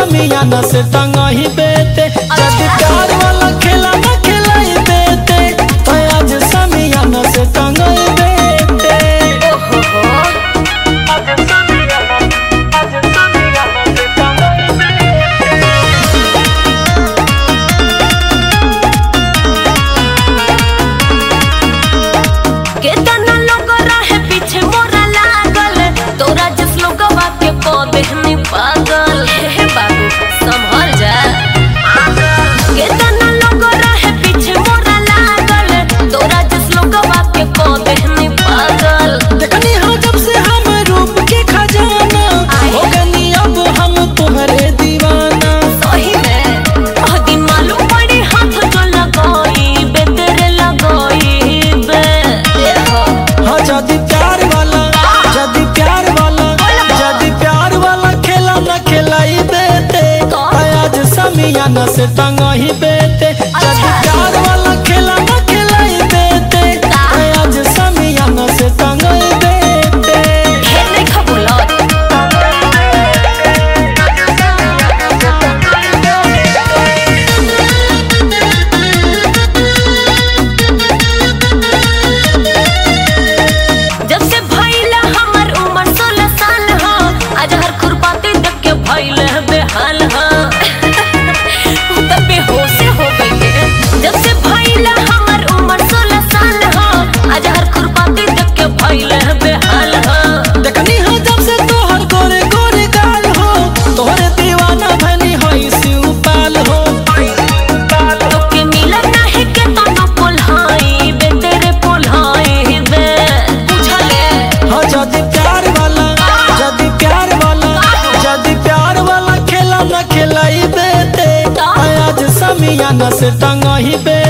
समियाना से टंगही बेते जब प्यार वाला खेला न खिलाई बेते तो आज समियाना से टंगही बेते ओहो हो आज समियाना आज समियाना से टंगही बेते केतना लोग रहे पीछे मोरा लागल तोरा जिस लोगवा के पौधे में पागल हे बाबू संभल जा केतना लोग रहे पीछे मोरा लागल तोरा जिस लोगवा के पौधे में पागल देखनी हो जब से हम रूप के खजाना हो गनी अब हम तुम्हारे दीवाना सही में आह दिन मालूम पड़ी हाथ जो लगाई बे तेरे लगाई बे देखो हाँ जदी प्यार वाला जदी प्यार वाला जदी प्यार वाला खेला न खिलाई बेते आज समियाना से टंगही बेते जदी प्यार वाला खेला न खिलाई बेते आज समियाना से टंगही बेते ढेर नहीं खबुलत जब से भइला हमर उम्र सोलह साल हा आज हर खुरपाती देख के भइले है बेहाल हा उ त बेहोश हो गई जब से भइला हमर उम्र सोलह साल हा आज हर खुरपाती देख के भइले है बेहाल हा देखनी हो जब से तोहर गोरे गोरे गाल हो तोहरे दीवाना भनी होई शिवपाल हो तोके मिलन नाही के तनो पुल्हाई बे तेरे पुल्हाई बे बुझले हाँ जदी प्यार वाला जदी प्यार वाला जदी प्यार वाला खेला न खिलाई बेते आज समियाना से टंगही बेते